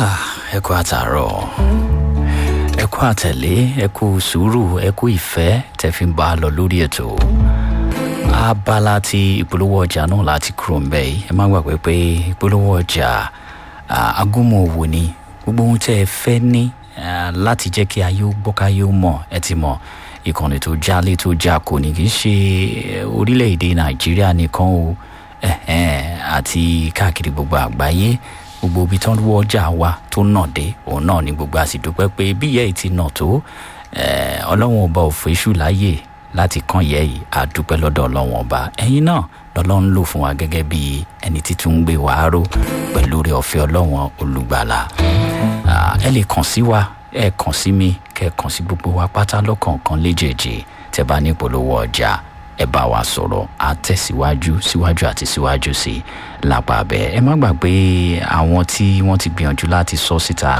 ẹ kú àtàárọ̀ ẹ kú àtẹ̀lé ẹ kú sùúrù ẹ kú ìfẹ́ tẹ́ fi ń bá a lọ lórí ètò abala ti ìpolówó ọjà náà láti kúrò ń bẹ̀ yìí ẹ má gbàgbé pé ìpolówó ọjà agúnmọ̀ òwò ni gbogbo ohun tẹ́ ẹ fẹ́ ní láti jẹ́ kí ayé ó gbọ́ káyé ó mọ̀ ẹ ti mọ̀ ìkànnì tó jálé tó já kò ní kì í ṣe orílẹ̀-èdè nàìjíríà nìkan o àti káàkiri gbogbo àgbáyé gbogbo ibi tó ń wọ ọjà wa tó nà dé òun náà ni gbogbo àsìdúpẹ́ pé bí ìyá yìí ti nà tó ọlọ́run ọba òfò iṣu láàyè láti kàn yẹ yìí àdúpẹ́ lọ́dọ̀ ọlọ́run ọba ẹ̀yin náà lọ́lọ́run lò fún wa gẹ́gẹ́ bí ẹni títún ń gbé wàá ró pẹ̀lú rẹ̀ ọ̀fẹ́ ọlọ́run olùgbàlà ẹ lè kàn sí wa ẹ kàn sí mi kẹ kàn sí gbogbo wa pátá lọ́kọ̀ọ̀kan léjèèjì tẹ bá ní ìpolówó ọjà ẹ bá wa sọ̀rọ̀ á tẹ̀síwájú síwájú àti síwájú sí i lápá abẹ ẹ má gbàgbé àwọn tí wọ́n ti gbìyànjú láti sọ síta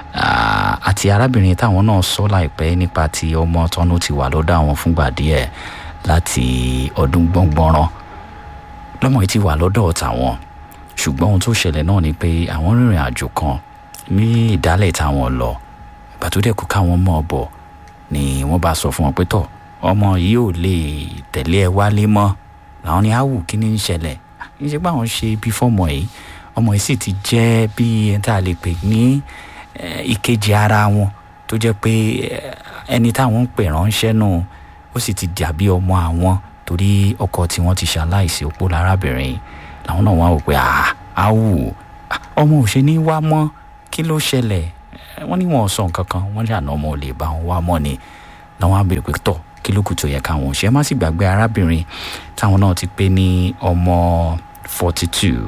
àti arábìnrin táwọn náà sọ láìpẹ́ nípa ti ọmọ tọ́nú ti wà lọ́dọ̀ àwọn fúngbà díẹ̀ láti ọdún gbọ́ngbọ́nrán lọ́mọ yìí ti wà lọ́dọ̀ tàwọn ṣùgbọ́n ohun tó ṣẹlẹ̀ náà ni pé àwọn rìnrìn àjò kan ní ìdálẹ̀ táwọn lọ ìgbà tó dẹ̀ kú káwọn mọ̀ bọ̀ ni wọ́n bá sọ fún wọn pé tọ̀ ọmọ yìí ò lè tẹ̀lé ẹ wálé mọ́ làwọn ni áwù kí ni ń ṣẹlẹ̀ kì í ṣe pé àwọn ṣe bí fọ́mọ yìí ọmọ yìí sì ti jẹ́ bí ẹni tá a lè pè ní ìkejì ara wọn tó jẹ́ pé ẹni táwọn ń pè ránṣẹ́ náà ó sì ti dàbí ọmọ àwọn torí ọkọ tí wọ́n ti ṣaláìsí opó lárábìnrin làwọn náà wá wò pé áwù ọmọ ò ṣe ní wá mọ́ kí ló ṣẹlẹ̀ wọ́n ní wọn sọ nǹkan kan wọ́n ní àná ọmọ ò lè bá wọn wá mọ́ ni làwọn á béèrè pé tọ̀ kí ló kù tó yẹ káwọn ṣe má sì gbàgbé arábìnrin táwọn náà ti pé ní ọmọ forty two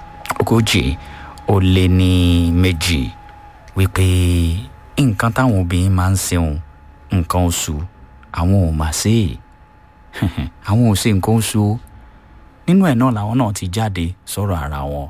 ogójì ó lé ní méjì wípé nǹkan táwọn obìnrin máa ń ṣeun nǹkan oṣù àwọn ò mà ṣe é àwọn ò ṣe nǹkan oṣù nínú ẹ̀ náà làwọn náà ti jáde sọ̀rọ̀ ara wọn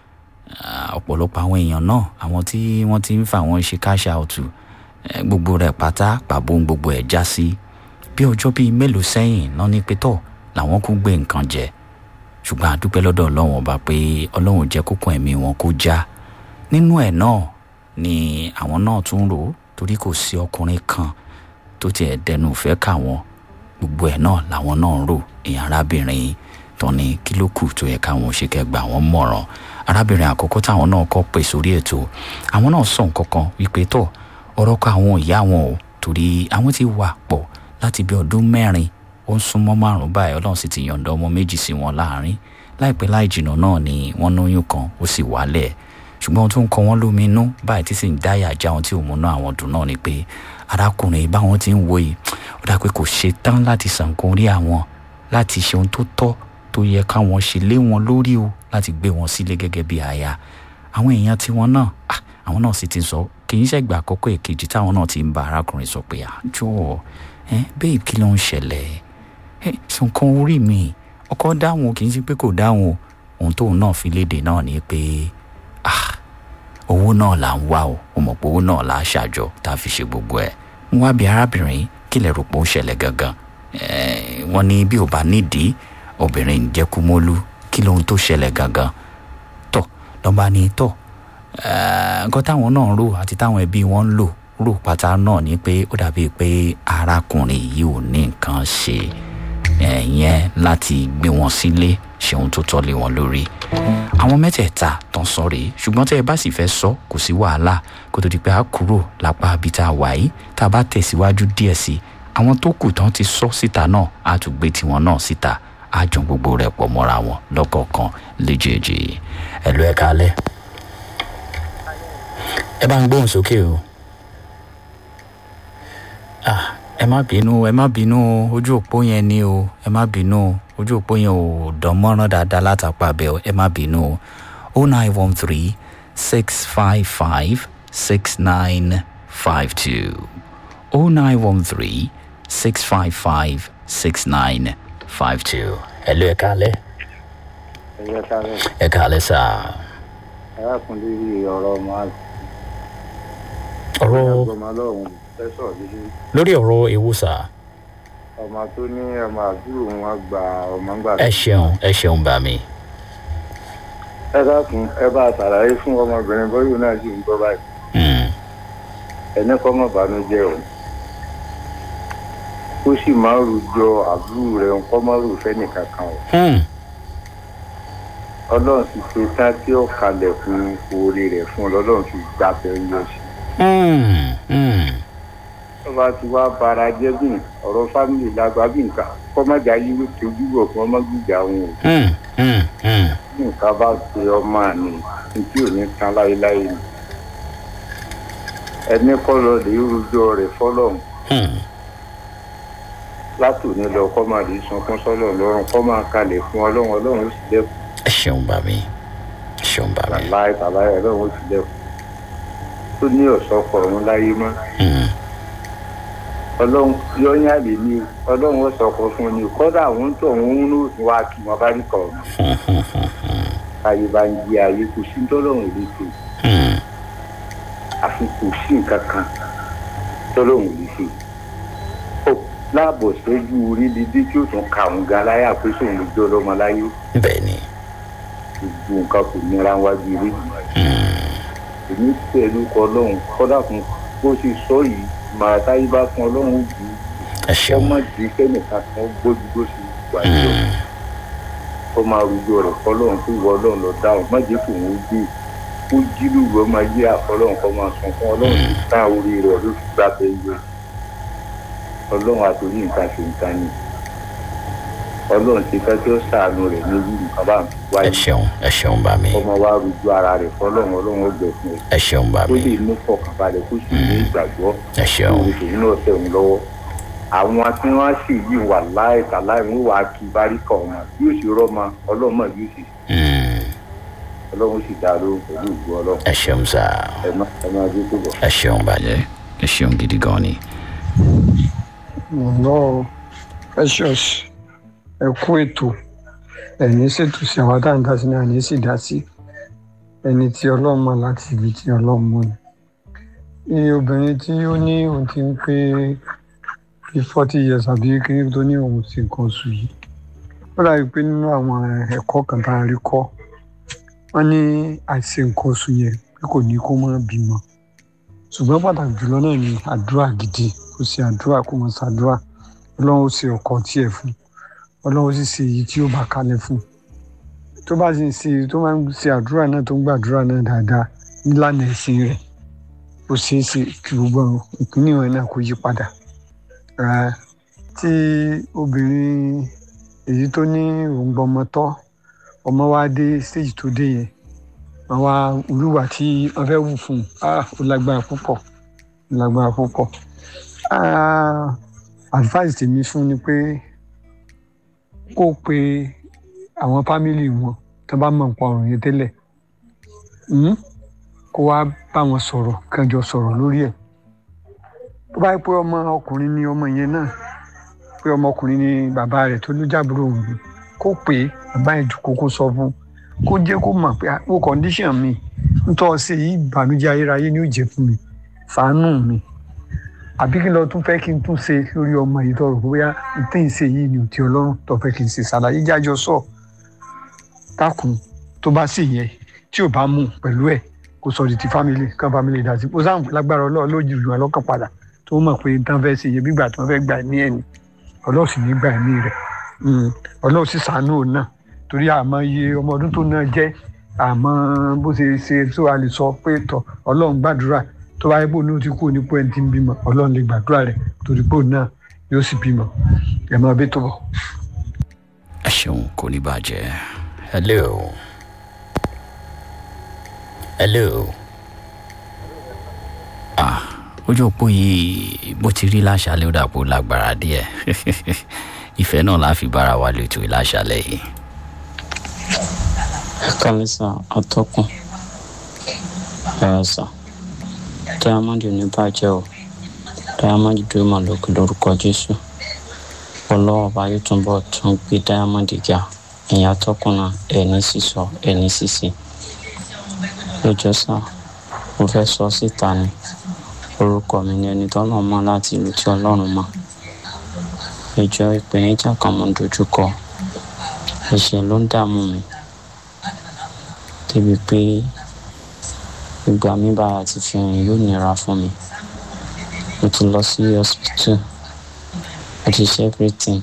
ọ̀pọ̀lọpọ̀ àwọn èèyàn náà àwọn tí wọ́n ti ń fa àwọn ṣe káṣá ọ̀tù gbogbo rẹ̀ pátá pàbó gbogbo ẹ̀ já sí bí ọjọ́ bíi mélòó sẹ́yìn náà ní pétọ́ làwọn kún gbé nǹkan jẹ ṣùgbọ́n àdúpẹ́ lọ́dọ̀ ọlọ́run ọba pé ọlọ́run jẹ́ kókó ẹ̀mí wọn kó já nínú ẹ̀ náà ni àwọn náà tún rò ó torí kò sí ọkùnrin kan tó tiẹ̀ dẹnu ìfẹ́ kà wọ́n gbogbo ẹ̀ náà làwọn náà ń rò ìyẹn arábìnrin tó ní kí ló kù tó yẹ káwọn ṣe kẹgbà wọn mọ̀ràn arábìnrin àkọ́kọ́ táwọn náà kọ́ pè sórí ètò àwọn náà sọ nǹkan kan wípé tọ̀ ọ̀rọ̀ kọ àwọn ìyá wọn o torí àwọn ti wà pọ̀ láti bí ọdún mẹ́rin ó ń súnmọ́ márùn-ún báyìí ọlọ́run sì ti yọ̀ǹda ọmọ méjì sí wọn láàrin láìpẹ́ láì jìnnà náà ni wọ́n lóyún kan ó sì wálẹ̀ ṣùgbọ́n ohun tó ń kọ wọ́n lómi inú báyìí tí sì ń dáyà já ohun tí ò múná àwọn dùn náà ni pé arákùnrin báwọn ti ń wo yìí ó dà pé kò ṣe tán láti sànkún orí àwọn láti ṣe ohun tó tọ́ tó yẹ káwọn ṣe lé wọn lórí o láti gbé wọn sílé gẹ́gẹ́ bí aya àwọn èèyàn tiwọn náà àwọn náà sì ti sọ kì í ṣẹ̀gbà àkọ́kọ́ èkejì táwọn náà ti ń bá arákùnrin sọ pé àjọ ẹ bẹ́ẹ̀ kí ló ń ṣẹlẹ̀ ẹ sọ̀kan orí mi ọkọ dáhùn kì í ṣe pé kò dáhùn ohun tóun náà fi léde náà ni pé owó náà là ń wá o mo mọ̀ pé owó náà là á ṣàjọ tá a fi ṣe gbogbo ẹ̀ ń wá bí arábìnrin kí lè rò pé ó ṣẹlẹ̀ gangan wọ́n ní bí ò bá nídìí obìnrin ń jẹ́ kúmọ́lú kí lóhun tó ṣẹlẹ̀ gangan tọ̀ lọ́ba ní tọ̀ nǹkan táwọn náà ń rò àti táwọn ẹbí wọn ń lò rò pátá náà ni pé ó dàbí pé arákùnrin yìí ò ní nǹkan ṣe ẹ̀yẹn láti gbé wọn sílé ṣe ohun tó tọ́ lé wọn lórí àwọn mẹ́tẹ̀ẹ̀ta tán sọ rèé ṣùgbọ́n tẹ́ ẹ bá sì fẹ́ sọ kò sí wàhálà kó tó di pé a kúrò lápá ibi tá a wà yìí tá a bá tẹ̀síwájú díẹ̀ sí i àwọn tó kù tán ti sọ síta náà á tún gbé tiwọn náà síta á jọ gbogbo rẹ̀ pọ̀ mọ́ra wọn lọ́kọ̀ọ̀kan léjèèjì ẹ̀lú ẹ̀ kalẹ̀ ẹ bá ń gbóhùn sókè o ẹ má bínú ẹ má bínú ojú òpó yẹn ni o ẹ má bínú ojú òpó yẹn ò dán mọ́rán dáadáa látàpá bẹ́ẹ̀ ẹ má bínú o nine one three six five five six nine five two o nine one three six five five six nine five two. ẹ ló ẹ kálẹ̀. ẹ̀yẹ kálẹ̀. ẹ kálẹ̀ sá. arákùnrin yìí ọ̀rọ̀ ọmọ àti ọ̀rọ̀ ọmọ ọlọ́run fẹ́ sọ̀rọ̀ lílé lórí ọ̀rọ̀ ewu sá. ọmọ tó ní ọmọ àbúrò wọn gba ọmọ ń gbà ẹ ṣeun ẹ ṣeun bá mi. ẹ dákun ẹ bá ṣàlàyé fún ọmọbìnrin bóyá náà sì ń gbọ́ báyìí Hmm. ẹni kọ́ mọ̀ bànújẹ́ o ó sì máa ń rújọ àbúrò rẹ̀ nǹkan máa rò fẹ́ni kankan o Hmm. ọlọ́run ti ṣe tán tí ó kalẹ̀ fún oore rẹ̀ fún ọ lọ́lọ́run ti gbà bẹ́ẹ̀ yọ sí Hmm. Hmm. tó bá ti wá bara jẹ́ bí ọ̀rọ̀ fámìlì lágbá bí nǹkan kọ́mọ́jà yìí ló ti ojúbọ̀ fún ọmọ gbìjà wọn o Hmm. Hmm. Hmm. bí nǹkan bá ṣe ọmọ àná ní tí ò ní tán láéláé ni ẹni kọ́ lọ lè rújọ rẹ̀ fọlọ́run Hmm. látòní lọ kọ́ máa lè sunkún sọ́lọ̀ lọ́rùn kọ́ máa kalẹ̀ fún ọlọ́run ọlọ́run ó sì lẹ́kùn ẹ ṣeun bá mi ẹ ṣeun bá mi. láì tàbáyé ọlọ́run ó sì lẹ́kùn tó ní ọ̀sọ́kọ̀ ọ̀run láyé mọ́ Hmm. ọlọ́run yọ́nyá lè ní ọlọ́run ó sọ̀kọ̀ fún ni kọ́dà àwọn tó ń ń lò ní wàá kí wọn bá rí kọ̀ ọ̀nà Hmm. Hmm. Hmm. Hmm. káyé bá ń di ayé kò sí tọ́lọ́run lè ṣe Hmm. àfi kò sí nǹkan kan tọ́lọ́run lè ṣe ó láàbọ̀ sẹ́jú orí dídí tí ó tún ka òun ga láyà pé sóun lè jẹ́ ọlọ́mọ láyé bẹ́ẹ̀ ni. gbogbo nǹkan kò nira wájú eré ìgbìmọ̀ Hmm. èmi pẹ̀lú kọ ọlọ́run kọ́dà fún bó ṣe sọ yìí màá táyé bá fún ọlọ́run ó bù ú ẹ ṣeun. ọmọ di kẹ́nìkan kan gbójú bó ṣe wà ní Hmm. ọ máa rújọ rẹ̀ fọlọ́run tó wọ ọlọ́run lọ dáhùn má jẹ́ kó òun gbé kó jílù rẹ̀ ọmọ yí àfọlọ́run kọ́ máa sùn fún ọlọ́run tó tán orí rẹ̀ ló fi gbà bẹ́ẹ̀ yọ ọlọ́run àtòrí nǹkan ṣe nǹkan ni ọlọ́run ti fẹ́ kí ó ṣàánú rẹ̀ ní irú nǹkan bá ń ẹ wáyé ṣeun ẹ ṣeun bá mi ọmọ wa rújọ ara rẹ̀ fọlọ́run ọlọ́run ó gbẹ fún ẹ ẹ ṣeun bá ó mi lè mú fọkànbalẹ̀ kó sì ní ìgbàgbọ́ ẹ ṣeun lórí tòun náà tẹ̀ ń lọ́wọ́ àwọn tí wọ́n sì yí wà láì tàláì ń wà kí baríkà ọ̀hún yóò sì rọ́mọ ọlọ́mọ yóò sì Hmm. ọlọ́run sì dá lóhùn pẹ̀lú ìgbó ọlọ́run ẹ ṣeun sá ẹ má ẹ má dé tó bọ̀. ẹ ṣeun bàjẹ́ ẹ ṣeun gidi gan ni. lọ precious ẹ kú ètò ẹni ṣètò sí àwa tá à ń dá sí ní àní sì dá sí ẹni tí ọlọ́run mọ̀ láti ibi tí ọlọ́run mọ̀ ni. iye obìnrin tí ó ní òun ti ń pé bí forty years àbí kí tó ní òun ti nǹkan oṣù yìí ó dàbí pé nínú àwọn ẹ̀kọ́ kan tá a rí kọ́ wọ́n ní àìsí nǹkan oṣù yẹn pé kò ní kó má bímọ ṣùgbọ́n pàtàkì jùlọ náà ni àdúrà gidi kò sí àdúrà kó mọ̀ ṣàdúrà ọlọ́run ó ṣe ọkọ tiẹ̀ fún ọlọ́run ó sì ṣe èyí tí ó bá kalẹ̀ fún tó bá sì ń ṣe tó máa ń ṣe àdúrà náà tó ń gbàdúrà náà dáadáa nílànà ẹ̀sìn rẹ̀ ó ṣeé ṣe kí gbogbo ìpínlẹ̀ wọn náà kó yí padà Eh, tí obìnrin èyí tó ní òun gbọmọ tọ́ ọmọ wa dé stage tó dé yẹn wọn wá olúwa tí wọn fẹ́ wù fún un ah ó lágbára púpọ̀ ó lágbára púpọ̀ ah advice tèmi fún ni pé kó pe àwọn fámìlì wọn tó bá mọ̀ nípa ọ̀rọ̀ yẹn tẹ́lẹ̀ hmm? kó wá bá wọn sọ̀rọ̀ kẹjọ sọ̀rọ̀ lórí ẹ̀ tó bá yẹ pé ọmọ ọkùnrin ni ọmọ yẹn náà pé ọmọkùnrin ni bàbá rẹ̀ tó ló jábúrò òun ni kó pè é bàbá yẹn jù kókó sọ fún un kó jẹ́ kó mọ̀ pé ó condition mi nítorí ṣe yìí ìbànújẹ́ ayérayé ni ó jẹ́ fún mi ṣàánú mi àbí kí n lọ tún fẹ́ kí n tún ṣe lórí ọmọ yìí tọrọ bóyá n tí ń ṣe yìí ni ò tí ọlọ́run tó fẹ́ kí n ṣe ṣàlàyé jájọ sọ dákun tó bá sì yẹ tí ò bá mú pẹ̀lú ẹ̀ kó sọ di ti family kan family dá sí kó sáà lágbára ọlọ́run lójú ìlú ọlọ́kàn padà tó mọ̀ pé tán fẹ́ ṣe iye gbígbà tí wọ́n fẹ́ gbà ẹ̀mí ẹ̀ ni ọlọ́run sì ní gbà ẹ̀mí rẹ̀ ọlọ́run sì ṣàánú òun náà torí àmọ́ iye ọmọ ọdún tó náà jẹ́ àmọ́ bó ṣe ṣe tó a lè sọ pé tọ ọlọ́run gbàdúrà tó bá yẹ pé òun ti kú ní pé ẹni tí ń bímọ ọlọ́run lè gbàdúrà rẹ̀ torí pé òun náà yóò sì bímọ ẹ̀ máa bí tó bọ̀. ẹ ṣeun kò ní bàjẹ́ hello hello ah ojú òpó yìí bó ti rí láṣálẹ́ ó dàpọ̀ lágbára díẹ̀ ìfẹ́ náà la fi bára wa lètò láṣálẹ́ yìí. ẹ kálẹ́ sá atọ́kùn ẹ sá diamond ní bàjẹ́ o diamond dúró mà lókè lórúkọ jésù ọlọ́wọ́ bá yóò túnbọ̀ tún gbé diamond ga ẹ̀yìn atọ́kùn náà ẹ̀ní sísọ ẹ̀ní sísè lójọ́ sá mo fẹ́ sọ síta ni orúkọ mi ni ẹni tọ́lọ́ mọ́ láti ìlú tí ọlọ́run mọ́ ìjọ ìpèníjà kan mo dojú kọ ẹ̀ṣẹ̀ ló ń dààmú mi débi pé ìgbà mi bá ti fi rìn yóò nira fún mi mo ti lọ sí hospital mo ti ṣe everything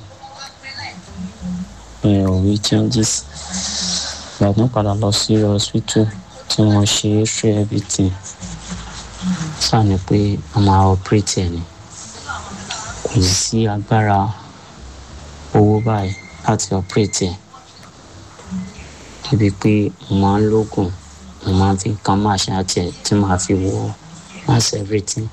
mi ò rí changes ìgbà tó padà lọ sí hospital tí mo ṣe x-ray everything sáà ni pé a máa operate ẹ̀ ni kò sí agbára owó báyìí láti operate ẹ̀ débi pé mo máa ń lóògùn mo máa ń fi kan máa ṣe àti ẹ̀ tí màá fi wọ mass everything.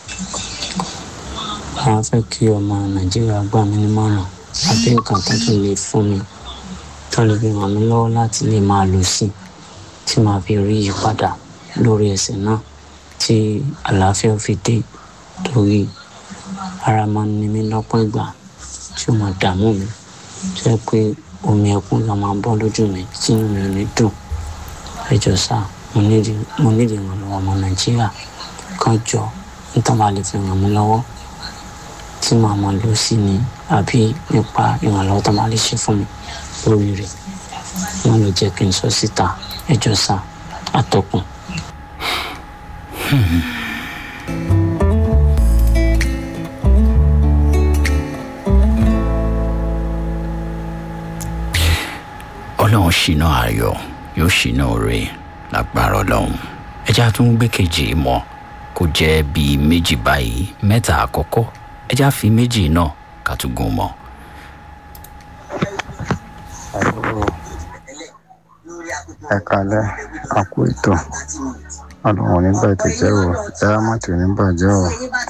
àwọn fẹ́ kí ọmọ nàìjíríà gbà mí nímọ̀ràn àbí nǹkan tó tún lè fún mi tó lè fi ràn mí lọ́wọ́ láti lè máa lò sí tí màá fi rí ìyípadà lórí ẹsẹ̀ náà tí àlàáfíà fi dé torí ara máa ń ní mi lọ́pọ̀ ìgbà tí ó máa dààmú mi tó yẹ pé omi ẹkún ló máa bọ́ lójú mi tí inú mi ò ní dùn ẹjọ sá mo nídìí mo nídìí ìrànlọ́wọ́ ọmọ nàìjíríà kan jọ nítorí máa lè fi ràn mí lọ́wọ́ tí màá máa lò sí ni àbí nípa ìrànlọ́wọ́ tó máa lè ṣe fún mi lórí rẹ̀ wọ́n lè jẹ́ kí n sọ síta ẹjọ sá àtọkùn. ọlọ́run ṣìnà ayọ̀ yóò ṣìnà oore lágbára ọlọ́run ẹja tún gbé kejì mọ́ kó jẹ́ bíi méjì báyìí mẹ́ta àkọ́kọ́ ẹja fi méjì náà ká tún gún mọ́. ẹ kalẹ àkó ètò ọlọrun nígbà ètò jẹ o dáhámàtì oníbàjẹ o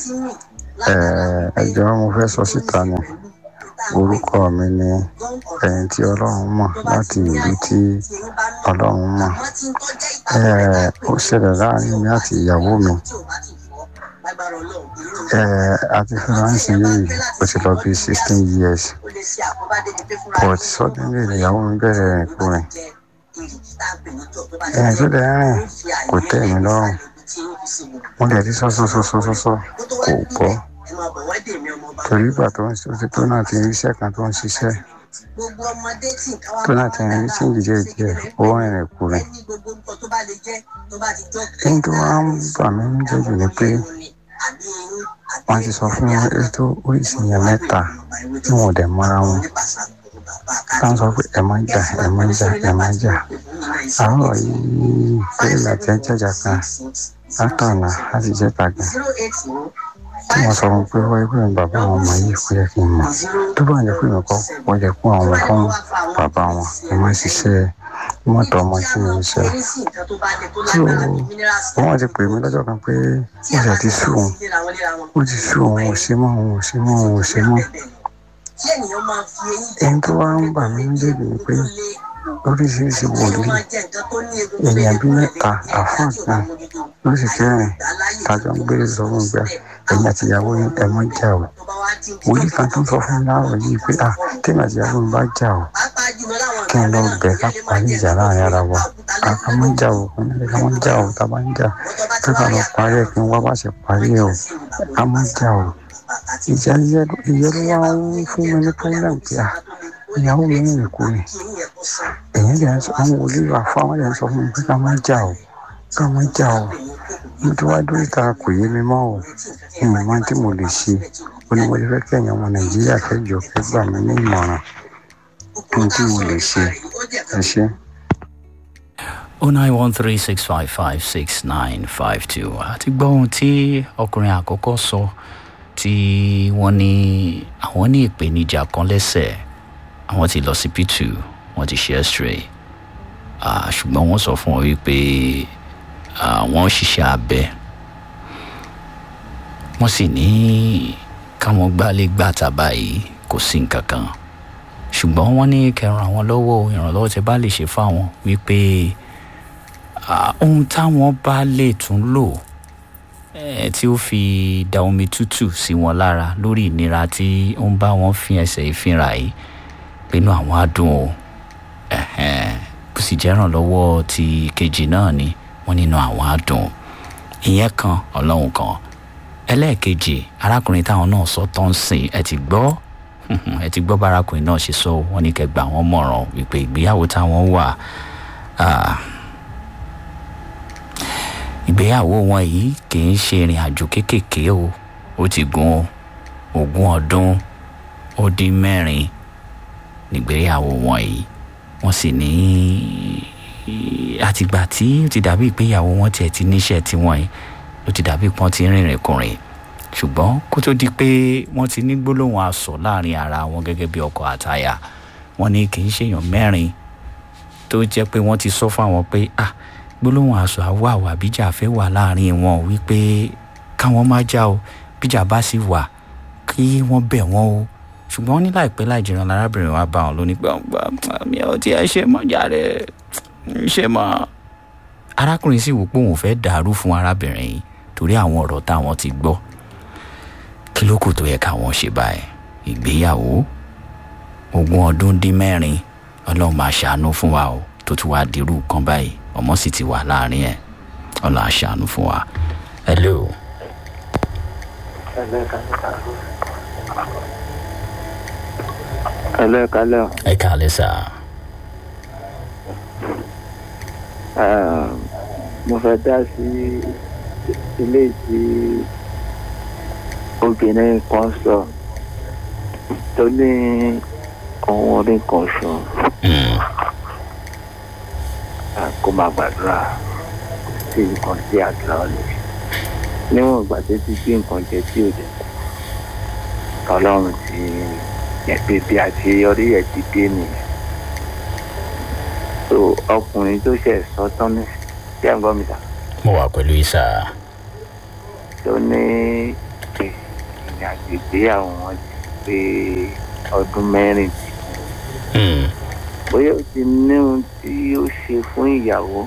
ẹjọ mo fẹ sọ síta ni orúkọ mi ni ẹni tí ọlọrun mọ láti ìlú tí ọlọrun mọ ó ṣẹlẹ láàrin mi àti ìyàwó mi àti fúnránsì yìí ó ti lọ bí sixteen years but suddenly ìyàwó mi bẹ̀rẹ̀ rìn kúrin ẹ̀yìn tó dẹ̀ rìn kò tẹ́ mi lọ́rùn mo lè rí sọ́sọ́sọ́sọ́sọ́ kò gbọ́ torí ìgbà tó ń ṣe tó náà ti ń ríṣẹ́ kan tó ń ṣiṣẹ́ tó náà ti ń rí sí ìdíje díẹ̀ ó rìnrìn kúrin ẹni tó wá ń bà mí ń jẹ́jù ni pé wọ́n ti sọ fún ètò oríṣi yẹn mẹ́ta tí wọ́n dẹ̀ mọ́ra wọn táwọn sọ pé ẹ má jà ẹ má jà ẹ má jà àárọ̀ yìí pé ìlàtí ẹ jàjà kan látọ̀nà láti jẹ́ tàgà tí wọ́n sọ fún pé wọ́n ẹgbẹ́ mi bàbá àwọn ọmọ yìí kó yẹ kí n mọ̀ tó bá yẹ pé mi kọ́ wọ́n yẹ kó àwọn fún bàbá wọn ẹ má ṣiṣẹ́ mọ́tò ọmọ tí mo ń ṣe so wọ́n ti pè mí lọ́jọ́ kan pé wọ́n ṣe ti sú òun wọ́n ti sú òun ò ṣe mọ́ òun ò ṣe mọ́ òun ò ṣe mọ́ ẹni tó wá ń bà mí lébi ni pé oríṣiríṣi wòlíì èèyàn bíi mẹ́ta àfáà kan lóṣù kẹrin tájọ ń gbé sọ fún gbà ẹ̀yìn àtìyàwó yín ẹ̀ mọ́ jà o wòlíì kan tó ń sọ fún mi láàrọ̀ yìí pé à tèmi àtìyàwó mi bá jà o kí n lọ bẹ̀ ká parí ìjà láàrin ara wa ká mọ́ jà o ká mọ́ jà o tá a bá ń jà ká ká lọ parí ẹ̀ kí n wá bá ṣe parí ẹ̀ o ká mọ́ jà o ìjà ìyẹn ló wá ń fún mi ní pẹ́ńdà pé à ìyàwó mi ń rìn kú ni èyí lè sọ àwọn olùyọ àfáwọn lè sọ fún mi pé ká má jà o ká má jà o mo ti wá dúró ìta kò yé mi mọ́ o ìmọ̀ máa tí mo lè ṣe ó ní mo lè fẹ́ kí ẹ̀yàn ọmọ nàìjíríà kẹjọ kẹ gbà mí ní ìmọ̀ràn ohun tí mo lè ṣe ẹ ṣe. o nine one three six five five six nine five two àti gbọ́ ohun tí ọkùnrin àkọ́kọ́ sọ tí wọ́n ní àwọn ní ìpèníjà kan lẹ́sẹ̀ àwọn ti lọ sí p2 wọ́n ti ṣe x-ray ṣùgbọ́n wọ́n sọ fún wọn wípé wọ́n ṣiṣẹ́ abẹ wọ́n sì ní káwọn gbálé gbàtà báyìí kò sí nǹkan kan ṣùgbọ́n wọ́n ní kẹran àwọn lọ́wọ́ ìrànlọ́wọ́ tẹ bá lè ṣe fáwọn wípé ohun táwọn bá lè tún lò tí ó fi da omi tútù sí wọn lára lórí ìnira tí ó ń bá wọn fi ẹsẹ̀ ìfinra yìí pinnu àwọn adùn o bó sì jẹ́ ìrànlọ́wọ́ ti kejì náà ni wọ́n nínú àwọn adùn ìyẹn kan ọlọ́run kan ẹlẹ́ẹ̀kejì arákùnrin táwọn náà sọ tó ń sìn ẹ ti gbọ́ ẹ ti gbọ́ bárakùnrin náà ṣe sọ wọ́n ní kẹgbà wọn mọ̀ràn wípé ìgbéyàwó táwọn wà ìgbéyàwó wọn yìí kì í ṣe ìrìn àjò kéékèèké o ó ti gun ogún ọdún ó dín mẹ́rin nígbéyàwó wọn yìí wọ́n sì ní àtìgbà tí ó ti dàbí ìgbéyàwó wọn tiẹ̀ ti níṣẹ́ tiwọn yìí ló ti dàbí pọ́n ti rìnrìn kùnrin ṣùgbọ́n kó tó di pé wọ́n ti ní gbólóhùn asọ̀ láàrin ara wọn gẹ́gẹ́ bí ọkọ àtaya wọ́n ní kì í ṣèyàn mẹ́rin tó jẹ́ pé wọ́n ti sọ fáwọn pé ah gbólóhùn asọ̀ àwọ̀ àwọ̀ àbíjà fẹ́ wà láàrin wọn wípé káwọn má já o bíjà bá sì wà kí wọ́n bẹ̀ wọ́n o ṣùgbọ́n ní láìpẹ́ láì jìnnà lárábìnrin wa bá wọn lónìí pé mi ò tiẹ̀ ṣe mọ́ jàre ṣe mọ́ arákùnrin sì wò pé òun fẹ́ dàrú fún arábìnrin yìí torí àwọn ọ̀rọ̀ táwọn ti gbọ́ kí ló kù tó yẹ káwọn ṣe báyìí ìgbéyàwó ogún ọdún dín mẹ́rin ọlọ́run máa ṣàánú fún wa o tó tún wáá dirú kan báyìí ọmọ sì ti wà láàrin ẹ̀ ọlọ́run á ṣàánú fún wa. hello. Hello, ẹ kálẹ̀ o. ẹ kálẹ̀ sá. Eh, mo fẹ́ dá sí ilé tí obìnrin kan sọ tó ní ohun orí kan sọ Mm, kó máa gbàdúrà sí nǹkan tí àdúrà ò lè ṣe. níwọ̀n ìgbà tó ti gbé nǹkan jẹ tí ò jẹ ọlọ́run ti ẹ̀pẹ́ bí àṣeyọrí ẹ̀ ti dé nìyẹn. so ọkùnrin tó ṣẹ̀ sọ tán ní tí ẹ̀ ń gbọ́ mi sà. mo wà pẹ̀lú isa. tó ní ìrìn àjò ìgbéyàwó wọn ti pé ọdún mẹ́rin Mm, bóyá ó ti ní ohun tí ó ṣe fún ìyàwó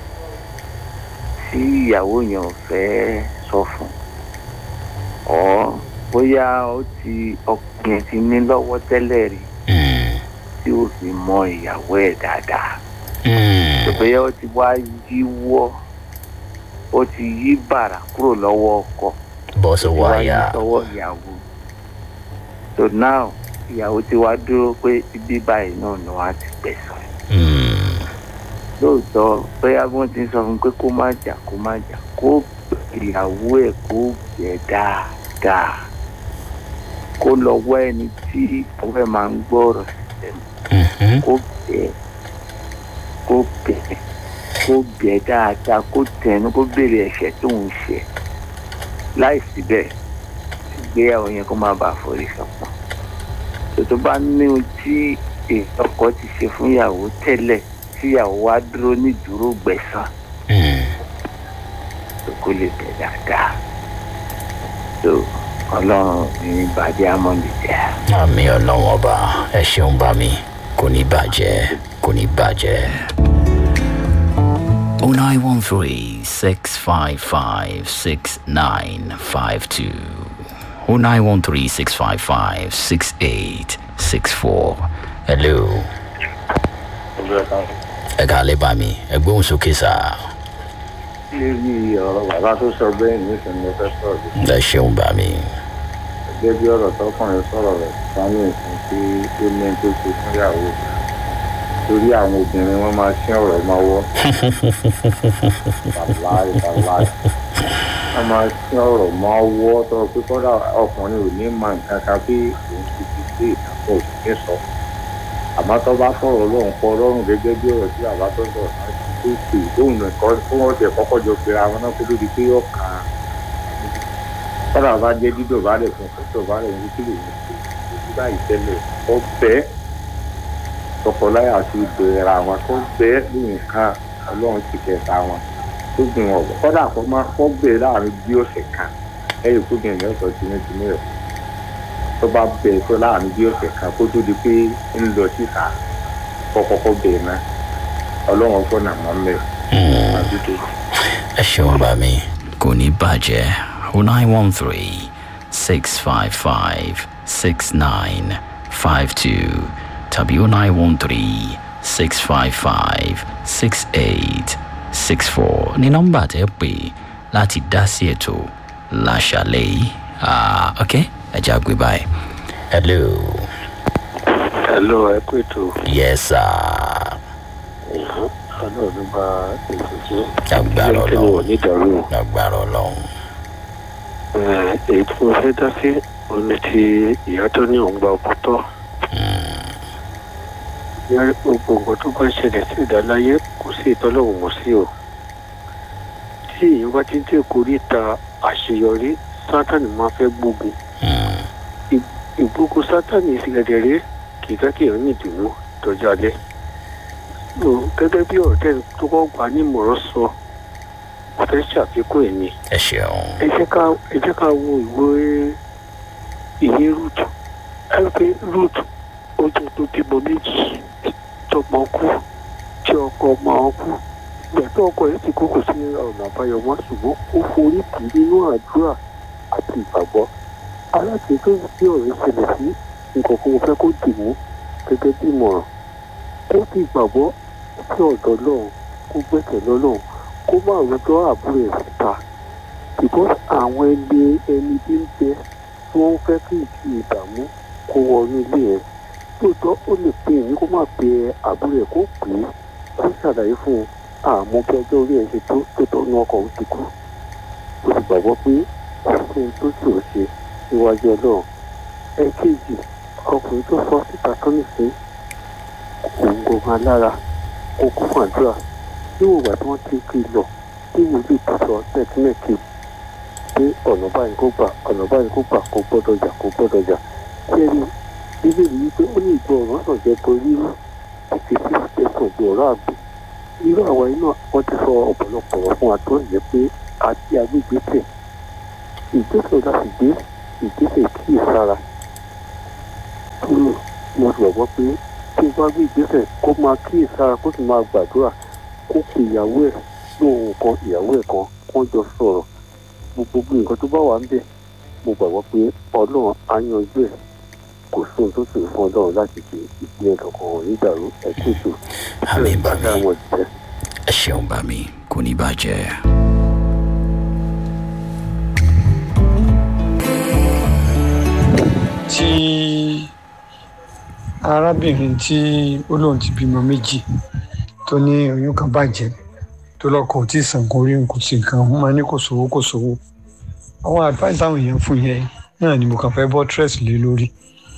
tí ìyàwó yẹn ò fẹ́ sọ fún ọ bóyá ó ti ọkùnrin yẹn ti ní lọ́wọ́ tẹ́lẹ̀ rí mm, tí ó fi mọ ìyàwó ẹ̀ dáadáa mm, bóyá ó ti wá yíwọ́ ó ti yí bàrà kúrò lọ́wọ́ ọkọ bọ́ sọ́wọ́ wá yí àyà. sọ́wọ́ ìyàwó so now ìyàwó ti wá dúró pé ibi báyìí náà ni wọ́n á ti gbẹ̀sán Mm, lóòótọ́ bóyá wọ́n ti sọ fún pé kó má jà kó má jà kó ìyàwó ẹ̀ kó bẹ̀ dáadáa kó lọ wá ẹni tí ọwọ́ ẹ̀ máa ń gbọ́rọ̀ mhm, kó bẹ̀ kó bẹ̀ kó bẹ̀ dáadáa kó tẹnu kó béèrè ẹ̀ṣẹ̀ tó ń ṣe láì síbẹ̀ ìgbéyàwó yẹn kó má bàa forí sọpọ̀ tòtò bá ní ohun tí ọkọ ti ṣe fún ìyàwó tẹ́lẹ̀ tí ìyàwó wa dúró ní dúró gbẹ̀san mm. tó kó lè bẹ̀ dáadáa tó ọlọ́run ní bàjẹ́ amọ̀lẹ̀ jẹ́. àmì ọlọ́wọ́n ọba ẹ ṣeun bá mi kò ní bàjẹ́ kò ní bàjẹ́. o nine one three six five five six nine five two o nine one three six five five six eight six four hello ẹ ká lè bá mi ẹ gbóhùn sókè sá lórí ọ̀rọ̀ bàbá tó sọ bẹ́ẹ̀ nísìnyí mo fẹ́ sọ̀rọ̀ ẹ ṣeun bá mi gẹ́gẹ́ bí ọ̀rọ̀ tọkùnrin sọ̀rọ̀ rẹ̀ sáyẹn ìsìn tí ó ní tó ṣe fún ìyàwó torí àwọn obìnrin wọn máa ṣí ọ̀rọ̀ mọ́wọ́ bàláì bàláì wọn máa ṣí ọ̀rọ̀ mọ́wọ́ tó pé kọ́dà ọkùnrin ò ní mọ nǹkan kan bí òun ti fi gbé ìdàpọ̀ òṣìṣẹ́ sọ àmọ́ tó bá fọ̀rọ̀ lóhùn kọ lọ́rùn gẹ́gẹ́ bí ọ̀rọ̀ tí bàbá tó sọ̀rọ̀ náà tó pè lóhùn nìkan fún wọn tẹ̀ kọ́kọ́ jọ pera wọn náà kó tó di pé yóò kàn án kọ́dà bá jẹ́ dídò bá lè fún kótó bá lè ní kílò ní ṣe ojú báyìí tẹ́lẹ̀ ó bẹ́ tọkọláyà ti bẹ̀rẹ̀ àwọn tó bẹ́ nǹkan ọlọ́run ti kẹta wọn tó gbìn wọn kọ́dà kó má kó bẹ̀rẹ̀ láàrin bí ọ̀sẹ̀ kan ẹ̀yìn kó gbìn ní ọ̀sọ̀ tìǹtìǹ rẹ̀ tó bá bẹ̀rẹ̀ tó láàrin bí ọ̀sẹ̀ kan kó tó di pé ń lọ síta kọ́kọ́kọ́ bẹ̀rẹ̀ náà ọlọ́run fọ́nà mọ́ mẹ́rin ẹ ṣeun bá mi kò ní bàjẹ́ o nine one three six five five six nine five two tàbí o nine one three six five five six eight six four ní nọ́mbà tẹ́ pè láti dá sí ètò láṣàlẹ̀ yìí ah ok ẹ já gbé báyìí hello hello ẹ kú ètò yes sir ọdún náà ló bá ètò jẹ́ Lágbára kí ni Ọlọ́run. wọ́n ní ìdàrú lágbára ọlọ́run. èyí tí mo fẹ́ dá sí òun ni ti ìyá tó ní òun gba ọkọ tọ́ ìyá gbogbo nǹkan tó bá ń ṣẹlẹ̀ sí ìdáláyé kò sí ìtọ́lọ́wọ̀n mọ́ sí o tí èèyàn bá ti ń tẹ̀ kórìíta àṣeyọrí sátani máa fẹ́ gbógun ìgbógun sátani ìsìgẹ̀dẹ̀rẹ́ kì í fẹ́ kí èèyàn ní ìdùnnú tọ́jú alẹ́ so gẹ́gẹ́ bí ọ̀tẹ́ tó kọ́ gbà ní ìmọ̀ràn sọ mo fẹ́ ṣàfikún ẹ̀ ni ẹ ṣeun. ẹ jẹ́ ká ẹ jẹ́ ká wo ìwé ìwé root ẹ pé root ó jẹ́ tó bímọ méjì tọmọ kú tí ọkọ ọmọ ọ kú ìgbà tó ọkọ yẹn ti kú kò sí ọ̀nà àbáyọ mọ́ ṣùgbọ́n ó forí tì í nínú àdúrà àti ìgbàgbọ́ aláàtì tó ń bí ọ̀rẹ́ ṣẹlẹ̀ sí nǹkan kan mo fẹ́ kó dì mú gẹ́gẹ́ bí ìmọ̀ràn ó ti gbàgbọ́ sí ọ̀dọ̀ lọ́hùn kó gbẹ́sẹ̀ lọ́lọ́hùn kó má rojọ́ àbúrò ẹ̀ síta because àwọn ẹni ẹni bí ń bẹ tí wọ́n fẹ́ kí ìtì ìdààmú kó wọnú ilé ẹ̀ lóòótọ́ ó lè pe èmi kó má pe àbúrò ẹ̀ kó pè é kó ṣàlàyé fún un àmọ́ bí ọjọ́ orí ẹ̀ ṣe tó tó tọ́nu ọkọ̀ ó ti kú ó sì gbàgbọ́ pé kò sí ohun tó ṣòro ṣe níwájú ọlọ́run ẹ̀kejì ọkùnrin tó fọ́ síta tó nìsín òun gbọ̀ngàn alára kó kún fún àdúrà níwọ̀n ìgbà tí wọ́n ti kí i lọ tí wòlíì tó sọ tẹ́kínẹ́kì pé ọ̀nà báyìí kó gbà ọ̀nà báyìí kó gbà kó gbọ́dọ̀ jà kó gbọ́dọ̀ jà tí ẹni bíbélì yìí pé ó ní ìgbọ́ ọ̀rọ̀ sàn jẹ́ borí rú àti fífi tẹ̀sán ju ọ̀rọ̀ àgbò irú àwa iná wọ́n ti sọ ọ̀pọ̀lọpọ̀ ọ̀rọ̀ fún wa tó yẹ pé àti agbègbè tẹ̀ ìgbésẹ̀ láti gbé ìgbésẹ̀ kíyèsára kúrò mo gbàgbọ́ pé tí o bá gbé ìgbésẹ̀ kó máa kíyèsára kó sì máa gbàdúrà kó pe ìyàwó ẹ̀ lóhùn kan ìyàwó ẹ̀ kan kó jọ sọ̀rọ̀ gbogbo nǹkan tó bá wà ń bẹ̀ mo gbàgbọ́ pé ọlọ́run á yanjú ẹ̀ kò sí ohun tó sì fún ọlọ́run láti ṣe ìpínlẹ̀ kankan ò ní dàrú ẹ̀ kí ètò àmì bá mi àwọn ìjẹ́. ẹ ṣeun bá mi kò ní bàjẹ́. tí arábìnrin tí ó lóun ti bímọ méjì tó ní oyún kan bàjẹ́ tó lọ́kọ̀ ò tí ì sàn kó rí nǹkan sí nǹkan wọ́n máa ní kò sówó kò sówó àwọn advice táwọn èèyàn fún yẹn náà ni mo kàn fẹ́ bọ́ stress lé lórí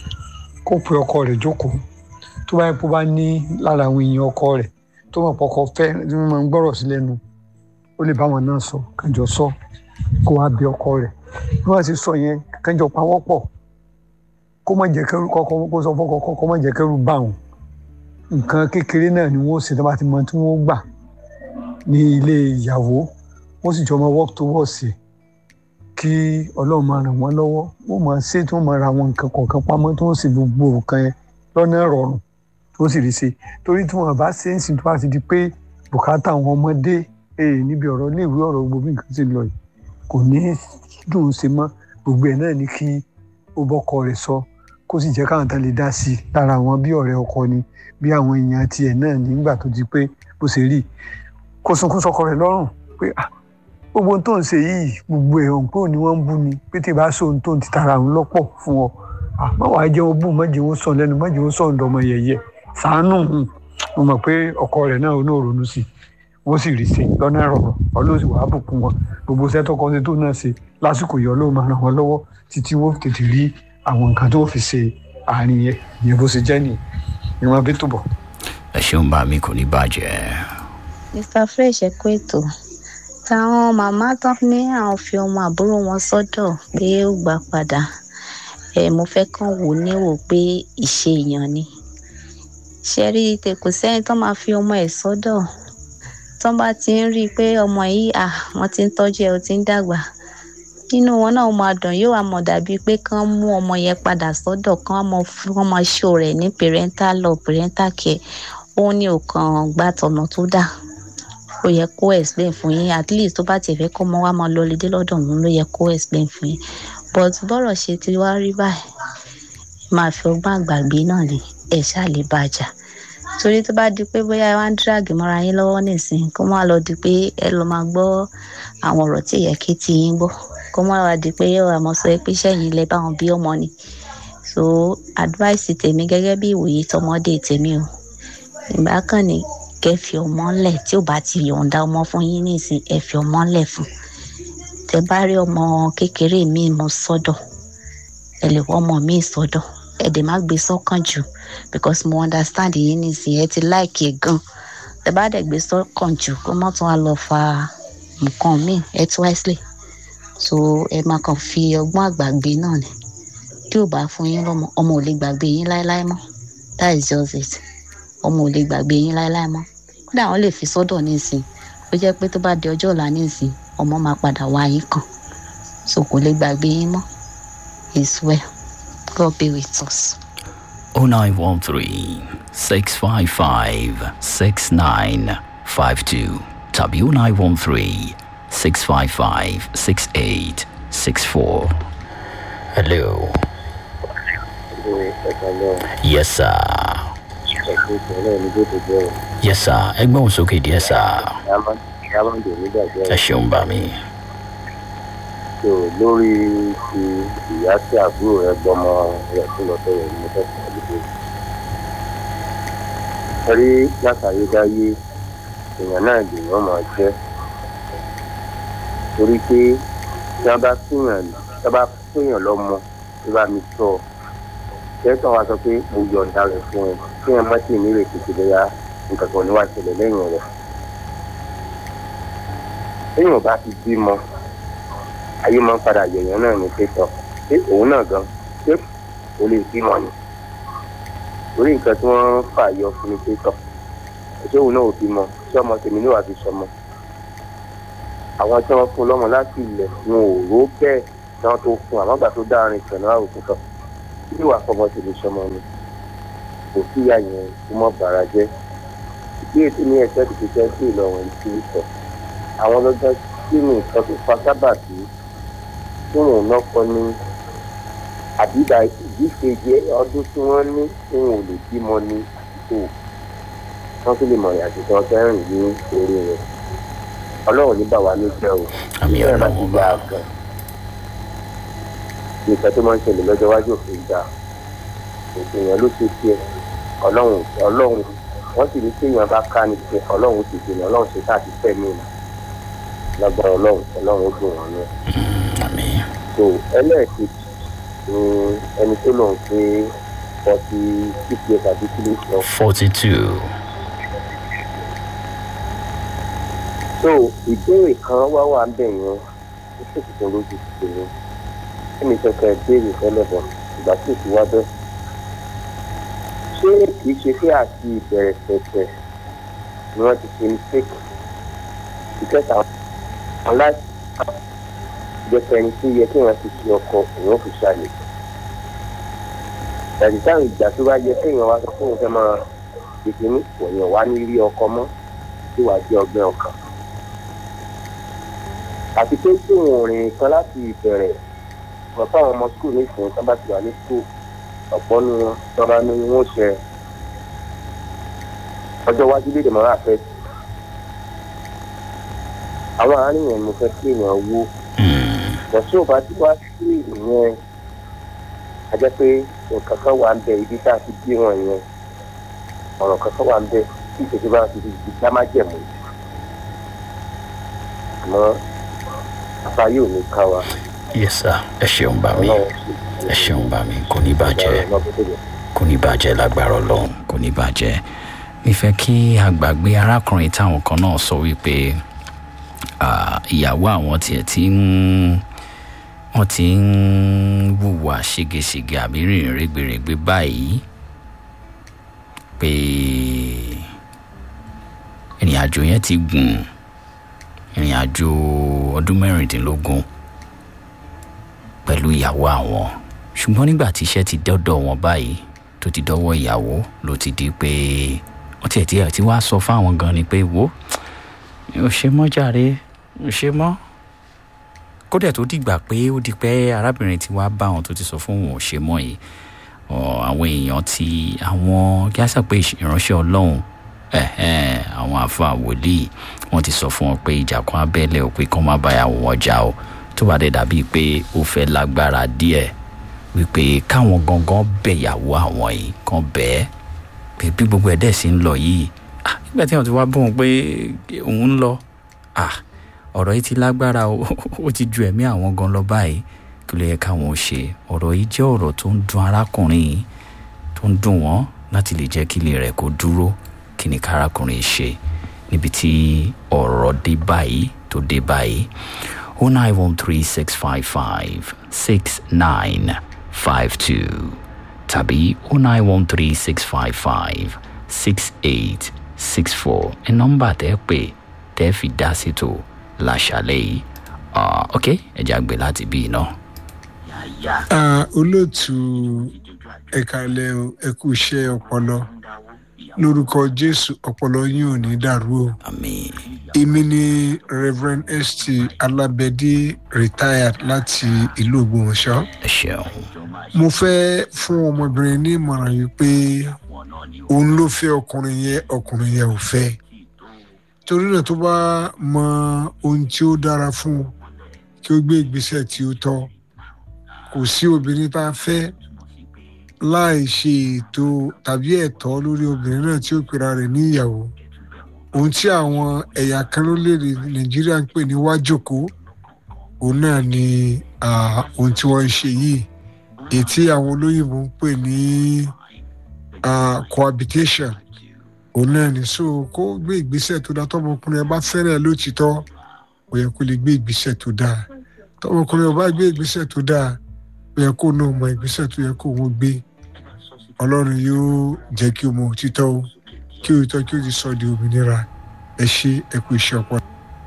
kó pe ọkọ rẹ̀ jókòó tó bá yẹ kó bá ní lára àwọn èèyàn ọkọ rẹ̀ tó mọ̀ pọkọ fẹ́ tí wọ́n máa ń gbọ́rọ̀ sí lẹ́nu ó lè bá wọn náà sọ kànjọ sọ kó wá bí ọkọ rẹ̀ bí wọ́n ti sọ yẹn kànjọ pawọ́pọ̀ kó má jẹ́ kẹ́rù kọ́kọ́ kó sọ fọ́kọ́ kó má jẹ́ kẹ́rù bá wọn nǹkan kékeré náà ni wọ́n ṣe tó bá ti mọ tí wọ́n gbà ní ilé ìyàwó wọ́n sì jọ máa work towards it kí ọlọ́run máa ràn wọ́n lọ́wọ́ wọ́n máa ṣe tí wọ́n máa ra àwọn nǹkan kọ̀ọ̀kan pamọ́ tí wọ́n sì gbogbo nǹkan yẹn lọ́nà ìrọ̀rùn tí wọ́n sì rí ṣe torí tí wọ́n bá ṣe ń sìn tó bá ti di pé bùkátà àwọn ọmọdé èè níbi ọ̀rọ̀ iléèwé ọ̀rọ̀ gbogbo bí nǹkan ti lọ yìí kò ní dùn ún ṣe mọ́ gbogbo ẹ̀ náà ni kí ó bọ́kọ rẹ̀ sọ kó sì jẹ́ káwọn tán lè dá sí i lára àwọn bí ọ̀rẹ́ ọkọ ni bí àwọn èèyàn tiẹ̀ náà nígbà tó ti pé bó ṣe rí kó sunkún sọkọ rẹ̀ lọ́rùn pé ah gbogbo ohun tó ń ṣe yìí gbogbo ẹ̀ hàn pé òní wọ́n ń bú ni pé tí ì bá sọ ohun tó ń ti tara òun lọ́pọ̀ fún ọ má wàá jẹ́ wọn bú mọ́jì wọn sọ lẹ́nu mọ́jì wọn sọ ọ̀dọ́mọ yẹ̀yẹ́ sàánù mo mọ̀ pé ọkọ rẹ̀ náà ní òrònú sí wọ́n sì rí sí lọ́nà ìrọ̀rùn ọlọ́sì wàá bùkún wọn gbogbo iṣẹ́ tó kọ́ sí tó náà ṣe lásìkò yọ ló máa ràn wọ́n lọ́wọ́ títí wọ́n tètè rí àwọn nǹkan tó fi ṣe àárín yẹn ìyẹn bó ṣe jẹ́ nìyẹn ìwọ̀n bí tó bọ̀. ẹ ṣeun bá mi kò ní bàjẹ́. mr fresh ẹ kú ètò táwọn màmá tán ní àwọn fi ọmọ àbúrò wọn sọ́dọ̀ pé ó gbà padà ẹ mo fẹ́ kàn wò níwò pé ìṣe èèyàn ni ṣe rí i kò sẹ́ni tó máa fi ọmọ ẹ̀ sọ́dọ̀ tó bá ti ń rí i pé ọmọ yìí à wọ́n ti ń tọ́jú ẹ̀ ó ti ń dàgbà inú wọn náà máa dùn yóò wá mọ̀ dàbí pé kán mú ọmọ yẹn padà sọ́dọ̀ kán mọ wọ́n máa ṣó rẹ̀ ní parental love parental care òun ni ò kàn gbà tọ̀nà tó dà ó yẹ kó explain fún yín at least tó bá tiẹ̀ fẹ́ kọ́ ọmọ wa máa lọ lédè lọ́dọ̀ òun ló yẹ kó explain fún yín but bọ́rọ̀ ṣe ti wá rí báyìí máa fi ọgbọ́n àgbàgbé náà lè ẹ̀ ṣáà lè bàjá torí tó bá di pé bóyá wá ń dírágì mọ́ra yín lọ́wọ́ nísìnyí kó má lọ di pé ẹ lọ máa gbọ́ àwọn ọ̀rọ̀ tí ìyẹ kí ti yín gbọ́ kó má wá di pé yóò àmọ́ sọ pé sẹ́yìn lẹ báwọn bí ọmọ ni so advice tèmi gẹ́gẹ́ bí ìwòye tọmọdé tèmi o ìgbà kan ní kẹ́ fi ọmọ lẹ̀ tí ò bá ti yọ̀ǹda ọmọ fún yín nísìn ẹ fi ọmọ lẹ̀ fún tẹ bá rí ọmọ kékeré mi mú sọ́dọ̀ ẹ lè wọ́ ọmọ mi sọ́dọ̀ ẹ dẹ̀ má gbé sọ́kàn jù because mo understand yín nísìn ẹ ti láìkì ẹ gan tẹ bá dẹ̀ gbé sọ́kàn jù kó mọ́ tún wá lọ fa nǹkan míì ẹ twice so ẹ máa kàn fi ọgbọ́n àgbàgbé náà ni tí ò bá fún yín lọ́mọ ọmọ ò lè gbàgbé yín láéláé mọ́ that is just it ọmọ ò lè gbàgbé yín láéláé mọ́ kódà wọ́n lè fi sọ́dọ̀ nísìn ó jẹ́ pé tó bá di ọjọ́ ọ̀la nísìn ọmọ máa padà wá yín kàn so kò lè gbàgbé yín mọ́ is well God be with us. 0913 655 6952 tàbí 0913 655 6864. Hello. Yes, sir. Yes, sir. Ẹgbẹ́ òun sókè díẹ̀, sir. Ẹ ṣeun bá mi. so lórí ti ìyá tí àbúrò rẹ gbọmọ rẹ tó lọ sọrọ ní mo fẹ́ sọ lóde rí látàyédáyé èèyàn náà lèèyàn máa jẹ́ torí pé tí wọ́n bá fúnyàn tí wọ́n bá fúnyàn lọ́mọ tí wọ́n bá mi tọ́ kẹ́sàn-án wa sọ pé mo yọ̀ǹda rẹ̀ fún ẹ kí ẹ má sì ní ìrètí ti bẹ́yà nǹkan kan ní wàá ṣẹlẹ̀ lẹ́yìn rẹ̀ téèyàn bá ti bímọ ayé máa ń padà yẹ̀yàn náà ní pẹ́tọ́ pé òun náà gan pé kò lè bímọ ni torí nǹkan tí wọ́n fà yọ fún mi pẹ́tọ́ ṣé òun náà ò bímọ ṣé ọmọ tèmi ní wàá fi sọmọ àwọn tí wọ́n fún lọ́mọ láti ilẹ̀ wọn ò ró bẹ́ẹ̀ tí wọ́n tó fún àmọ́ gbà tó dárin ìtàn náà òkú kan bí wàá fọmọ tèmi sọmọ ni kò sí ìyá yẹn kó mọ́ bàrà jẹ́ bí ètò ní ẹ̀sẹ̀ ti fi jẹ́ sí ìlọrin tí ó sọ àwọn lọ́jọ́ tí mi nǹkan tó fa sábàbí tí wọn ò nọkọ ní àbídà ìdíkejì ọdún tí wọn ní tí wọn ò lè bímọ ní tó wọn tún lè mọ ìyàtọ̀ tí wọn fẹ́ rìn ní orí rẹ ọlọ́run ní bà wá ló jẹ́ o Àmì bẹ́ẹ̀ bá ti Ọlọ́run gbà bá. gan nǹkan tó máa ń ṣẹlẹ̀ lọ́jọ́ iwájú òfin gbà òfin yẹn ló ṣe tiẹ̀ ọlọ́run ọlọ́run wọ́n sì ní kéèyàn bá ká ní tiẹ̀ ọlọ́run ti dènà ọlọ́run ṣe káàdì fẹ́mi ìlà lágbára ọlọ́run ọlọ́run ó dùn wọn náà Àmì. so ẹlẹ́ẹ̀kejì ni ẹni tó lòun pé forty six years àbí kí ló sọ. 42. so ìbéèrè kan wá wà ń bẹ̀ yẹn ó sì tuntun lójú ti tèmi ẹnì kẹkẹ béèrè fẹlẹ bọ ìgbà tí èsì wá bẹ ṣé kìí ṣe pé àti ìbẹ̀rẹ̀ pẹ̀pẹ̀ ni wọ́n ti ṣe mistake ìkẹta àwọn láti jẹ́pẹ́ ẹni tó yẹ kí wọ́n ti ṣe ọkọ òun fi ṣàlẹ̀ ẹ̀rí táwọn ìgbà tó bá yẹ kéèyàn wá sọ fóun fẹ́ máa tètè ní wọ̀nyẹn wá ní rí ọkọ mọ́ tí wàá jẹ́ ọgbẹ́ ọkàn àti pé tí òun rìn kan láti ìbẹ̀rẹ̀ wọ́n fáwọn ọmọ skul nísìnyí tó bá ti wà ní skul ọ̀pọ̀ nu wọn tó bá ní wọn ṣe ọjọ́ iwájú lédè mọ́ra fẹ́ àwọn àárín yẹn mo fẹ́ kí èèyàn wó bọ̀ tí ò bá ti wá sí ìyẹn a jẹ́ pé nǹkan kan wà ń bẹ ibi tá a ti bí wọn yẹn ọ̀rọ̀ kan kan wà ń bẹ tí ìṣèjọba bá ti di dá má jẹ̀mú àmọ́ afa yóò ní ká wa Yes, sir. Ẹ ṣeun bá mi. ọlọ́run sì Ẹ ṣeun bá mi. Kò ní bàjẹ́. kò ní bàjẹ́ lágbára ọlọ́run kò ní bàjẹ́ nífẹ̀ẹ́ kí àgbàgbé arákùnrin táwọn kan náà sọ wípé ah, ìyàwó àwọn tiẹ̀ ti ń wọ́n ti ń wùwà ségesège àbí rìnrìn rẹ́gbẹ̀rẹ́gbẹ́ báyìí pé ìrìn àjò yẹn ti gùn ìrìn àjò ọdún mẹ́rìndínlógún pẹ̀lú ìyàwó àwọn ṣùgbọ́n nígbà tí iṣẹ́ ti dọ́dọ̀ wọn báyìí tó ti dọ́wọ́ ìyàwó ló ti di pé wọ́n tiẹ̀ tiẹ̀ ti wá sọ fáwọn gan ni pé wo mi ò ṣe mọ́ jàre mi ò ṣe mọ́ kódà tó dìgbà pé ó di pé arábìnrin ti wá bá wọn tó ti sọ fún òun ò ṣe mọ́ yìí ọ, àwọn èèyàn ti àwọn kí á sọ pé ìránṣẹ́ ọlọ́run ẹ̀hẹ́n, àwọn àfa wòlíì wọ́n ti sọ fún wọn pé ìjà kan abẹ́lẹ̀ ò pé kán má báyàwó wọn jà o tó bá dé dàbíi pé ó fẹ́ lágbára díẹ̀ wípé káwọn gangan bẹ̀yàwó àwọn yìí kan bẹ́ẹ̀ pé bí gbogbo ẹ̀ dẹ̀ sì ń lọ yìí ah nígbà tí wọn ti wá bóun pé òun ń lọ ah ọ̀rọ̀ yìí ti lágbára o ó ti ju ẹ̀mí àwọn gan lọ báyìí kí ló yẹ káwọn ò ṣe ọ̀rọ̀ yìí jẹ́ ọ̀rọ̀ tó ń dun arákùnrin yìí tó ń dùn wọ́n láti lè jẹ́ kí ilé rẹ̀ kó dúró kí ni kárakùnrin ṣe níbi tí ọ̀rọ̀ dé báyìí tó dé báyìí o nine one three six five five six nine five two tàbí o nine one three six five five six eight six four ẹ nọ́mbà tẹ́ pè tẹ́ fi dá sí tó láṣálẹ́ yìí Ah, ok ẹ jẹ́ àgbẹ̀ láti bí iná. Ah, olóòtú ẹ̀kálẹ̀ o, ẹ kú iṣẹ́ ọpọlọ lórúkọ jésù ọpọlọ yín ò ní dàrú o àmín èmi ni reverend st alábẹ́dí retired láti ìlú ògbómọ̀ṣọ́ ẹ ṣeun mo fẹ́ fún ọmọbìnrin ní ìmọ̀ràn yìí pé òun ló fẹ́ ọkùnrin yẹn ọkùnrin yẹn ò fẹ́ torí náà tó bá mọ ohun tí ó dára fún un kí ó gbé ìgbésẹ̀ tí ó tọ́ kò sí obìnrin tá a fẹ́ láì ṣe ètò tàbí ẹ̀tọ́ lórí obìnrin náà tí ó pera rẹ̀ ní ìyàwó ohun tí àwọn ẹ̀yà kan lórílẹ̀‐èdè nàìjíríà ń pè ní wájòkó òun náà ni ah, ohun tí wọ́n ń ṣe yìí èyí tí àwọn olóyìnbó ń pè ní ah, cohabitation òun náà ni so kó gbé ìgbésẹ̀ tó dáa tọmọkùnrin ẹ bá fẹ́ràn ẹ lótìtọ́ ó yẹ kó lè gbé ìgbésẹ̀ tó dáa tọmọkùnrin ẹ bá gbé ìgbésẹ̀ tó dáa ó yẹ kó náà mọ ìgbésẹ̀ tó yẹ kó wọ́n gbé ọlọ́run yóò jẹ́ kí o mọ òtítọ́ o kí òtítọ́ kí o ti sọ di òmìnira ẹ ṣe ẹ kú iṣẹ́ ọpọlọ.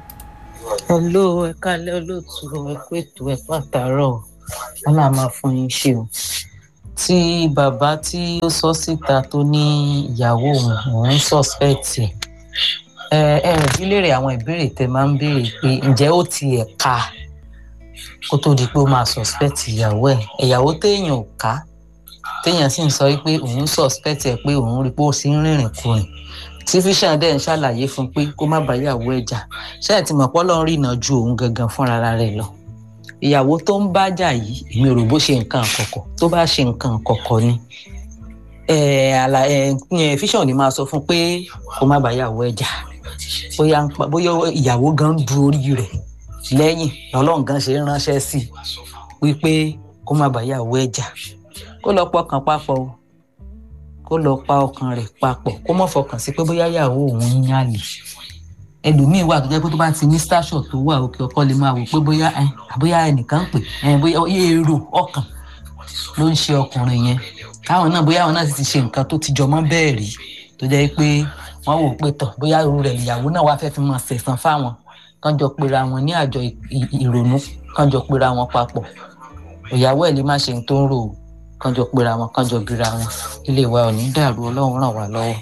hello ẹ kálẹ́ olóòtú ẹ kú ètò ẹ pàtàrọ̀ wọn là máa fún yín ṣe o tí bàbá tí ó sọ síta tó ní ìyàwó òun òun sọspẹtì ẹ ẹ bí léèrè àwọn ìbéèrè tẹ máa ń béèrè pé ǹjẹ́ ó tiẹ̀ ka kó tó di pé ó máa sọspẹtì ìyàwó ẹ ìyàwó téèyàn ò ká téèyàn sì ń sọ pé òun sọspẹtì ẹ pé òun rí i pé ó sì ń rìnrìn kurìn tí fisher dẹ̀ ń ṣàlàyé fún un pé kó má bá ìyàwó ẹ̀ jà ṣáà ti mọ̀ pé ọlọ́run rìnà ju òun gangan fúnra rẹ̀ lọ ìyàwó tó ń bá jà yìí èmi ò rò bó ṣe nǹkan àkọ́kọ́ tó bá ṣe nǹkan àkọ́kọ́ ni fisher ni máa sọ fún un pé kó má bá ìyàwó ẹ̀ jà bóyá ń pa- bóyá ìyàwó gan ń du orí rẹ̀ lẹ́yìn lọ́lọ́run gan ṣe ń ránṣẹ́ sí i wípé kó má bá ìyàwó ẹ̀ jà kó lọ pọkàn papọ̀ o kó lọ pa ọkàn rẹ̀ papọ̀ kó mọ̀ fọkàn sí pé bóyá ìyàwó òun ń yàlè ẹlòmíín wà tó jẹ́ pé tó bá ti ní station tó wà òkè ọkọ lè máa wò pé bóyá ẹ àbóyá ẹnìkan ń pè ẹ bóyá èrò ọkàn ló ń ṣe ọkùnrin yẹn káwọn náà bóyá àwọn náà sì ti ṣe nǹkan tó ti jọmọ́ bẹ́ẹ̀ rí tó jẹ́ pé wọ́n wò pé tọ̀ bóyá irú rẹ̀ ìyàwó náà wá fẹ́ fi máa ṣẹ̀san fáwọn kán jọ pera wọn ní àjọ ì- ì- ìrònú kán jọ pera wọn papọ̀ ìyàwó ẹ̀ lè má ṣe ohun tó ń rò ó kán jọ pera wọn kán jọ bíra wọn ilé wa ò ní dàrú ọlọ́run ràn wá lọ́wọ́.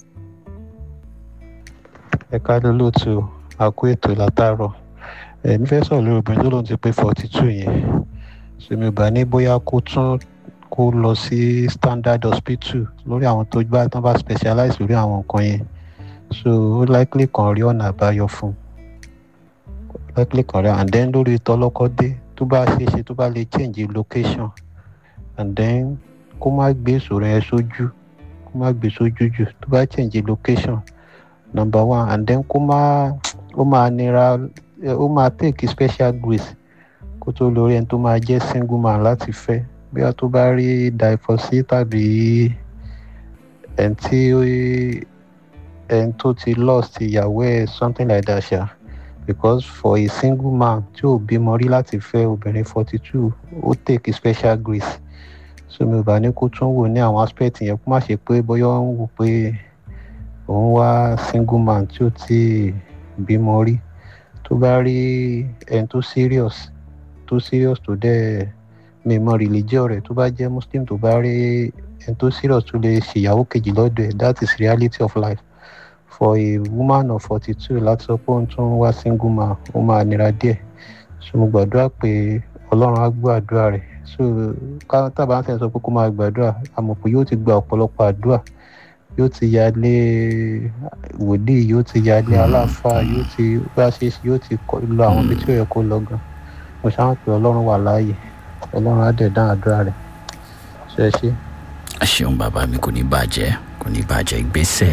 ẹ káàdé lóòtú àkó ètò látàárọ̀ ẹ̀mí fẹ́ sọ̀rọ̀ lórí obìnrin tó lóun ti pé forty two yẹn sèmi ò bá ní bóyá kó tún kó lọ sí standard hospital lórí àwọn tó gbá tán bá specialize lórí àwọn nǹkan yẹn so ó likely kan rí ọ̀nà àbáyọ fún un likely kan rí and then lórí tọlọ́kọ́dé tó bá ṣe é ṣe tó bá lè change location and then kó má gbé ìṣòro yẹn sójú kó má gbé sójú jù tó bá change location number one and then kó má ó máa nira eh, ó máa take special grace kó tó lórí ẹni tó máa jẹ́ single man láti fẹ́ bí a tó bá rí divorce tàbí ẹni tí ó- ẹni tó ti lost ìyàwó ẹ̀ something like that ṣá because for a single man tí ò bímọ rí láti fẹ́ obìnrin forty two ó take special grace so mi ò bá ní kó tún wò ní àwọn aspect yẹn kó má ṣe pé bóyá ó ń wò pé òun wá single man tí ò tí ì bímọ rí tó bá rí ẹni tó serious tó serious tó dẹ̀ mi mọ religion rẹ̀ tó bá jẹ́ muslim tó bá rí ẹni tó serious tó lè ṣèyàwó kejì lọ́dọ̀ ẹ̀ that is reality of life for a woman of forty two láti sọ pé òun tún wá single man ó máa nira díẹ̀ so mo gbàdúrà pé ọlọ́run á gbọ́ àdúrà rẹ̀ so ká tábà ń sẹ́yìn sọ pé kó máa gbàdúrà àmọ̀ pé yóò ti gba ọ̀pọ̀lọpọ̀ àdúrà yóò ti yálé wòlíì yóò ti yálé aláàfáà yóò ti bá ṣe é ṣe yóò ti kọ- lọ àwọn ibi tí ó yẹ kó lọ gan mo ṣáà pé ọlọ́run wà láàyè ọlọ́run á dẹ̀ dán àdúrà rẹ̀ ṣe é ṣe. ẹ ṣeun bàbá mi kò ní bàjẹ́ kò ní bàjẹ́ ìgbésẹ̀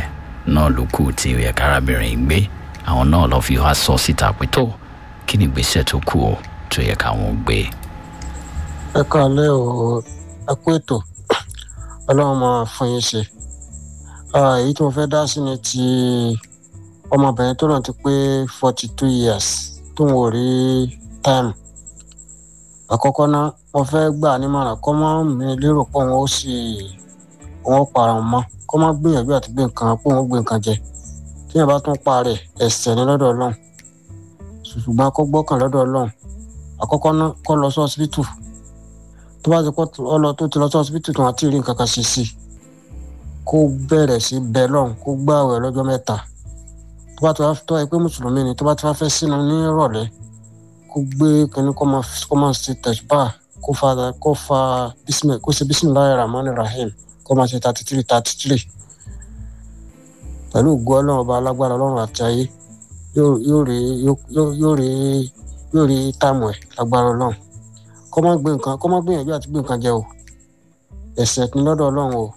náà ló kù tí ó yẹ kárábìnrin gbé àwọn náà lọ fi wá sọ síta pé tó kí ni ìgbésẹ̀ tó kù o tó yẹ káwọn gbé. ẹ káàlẹ́ o ẹ kú ètò ọlọ́run máa fún yín ṣe èyí tí mo fẹ́ dá sí ni ti ọmọbìnrin tó náà ti pé forty two years tó ń wò rí time àkọ́kọ́ náà mo fẹ́ gbà nímọ̀ràn kọ́ mọ́ mi lérò pé òun ó sì òun ó para òun mọ́ kọ́ mọ́ gbìyànjú àti gbé nǹkan pé òun ó gbé nǹkan jẹ tíyẹn bá tún pa rẹ̀ ẹ̀sẹ̀ ní lọ́dọ̀ ọlọ́run ṣùgbọ́n kó gbọ́kàn lọ́dọ̀ ọlọ́run àkọ́kọ́ náà kọ́ lọ sí ọsibítù tó bá ti pọ́ ọlọ tó ti lọ sí ọsibítù tó wọn ti rí nǹkan kan ṣe sí i kó bẹ̀rẹ̀ sí bẹ́ẹ̀ lọ́run kó gbààwẹ̀ lọ́jọ́ mẹ́ta tó bá ti wá tó ẹ pé mùsùlùmí ni tó bá ti wá fẹ́ sínú ní ìrọ̀lẹ́ kó gbé kínní kó máa kó máa ṣe tẹ̀síbà kó fa kó fa bísímẹ̀ kó ṣe bísímìláì ramani rahim kó máa ṣe thirty three thirty three pẹ̀lú ògo ọlọ́run ọba alágbára ọlọ́run àti ayé yóò rí yóò rí yóò rí táàmù ẹ̀ lágbára ọlọ́run kó má gbé nǹkan kó má gbìyànjú àti gbé nǹkan jẹ o ẹ̀ṣẹ̀ ní lọ́dọ̀ ọlọ́run o.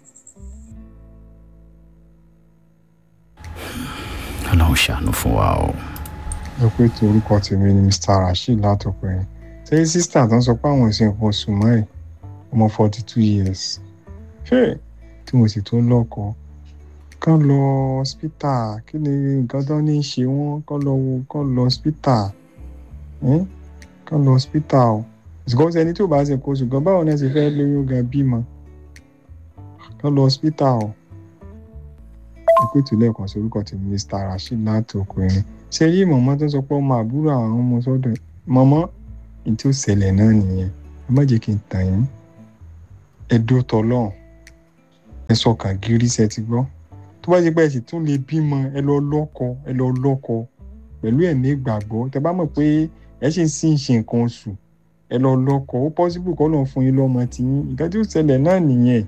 ọlọ́run ṣàánú fún wa o. ẹ pé tí orúkọ tèmi ni mr rasheed látọkùnrin ṣé sísítà tó ń sọ pé àwọn ìsìn nǹkan oṣù mọ́ ẹ̀ ọmọ forty two years ṣé tí mo sì tó lọ́kọ̀ọ́ kán lọ hospital kí ni nǹkan tó ní í ṣe wọ́n kán lọ wo kán lọ hospital kán lọ hospital o ṣùgbọ́n ẹni tí ò bá ṣe kó ṣùgbọ́n báwo náà ṣe fẹ́ lóyún gan bímọ kán lọ hospital o ìpè tó lẹ́ẹ̀kan sí orúkọ tí mr rasheed láti ọkùnrin ṣe rí mọ̀mọ́ tó sọ pé ọmọ àbúrò àwọn ọmọ sọ́dọ̀ mọ̀mọ́ ní tí ó ṣẹlẹ̀ náà nìyẹn ẹ má jẹ́ kí n tàn yín ẹ dó tọ́lọ́hún ẹ sọkàn gírí ṣe ti gbọ́ tó bá ṣe pé ẹ sì tún lè bímọ ẹ lọ lọ́kọ ẹ lọ lọ́kọ pẹ̀lú ẹ̀mí ìgbàgbọ́ tẹ bá mọ̀ pé ẹ ṣì ń sì ń ṣe nǹkan oṣù ẹ lọ lọ́kọ ó pọ́sibú kọ́ lọ́n fún yín lọ́mọ tí yín nǹkan tí ó ṣẹlẹ̀ náà nìyẹn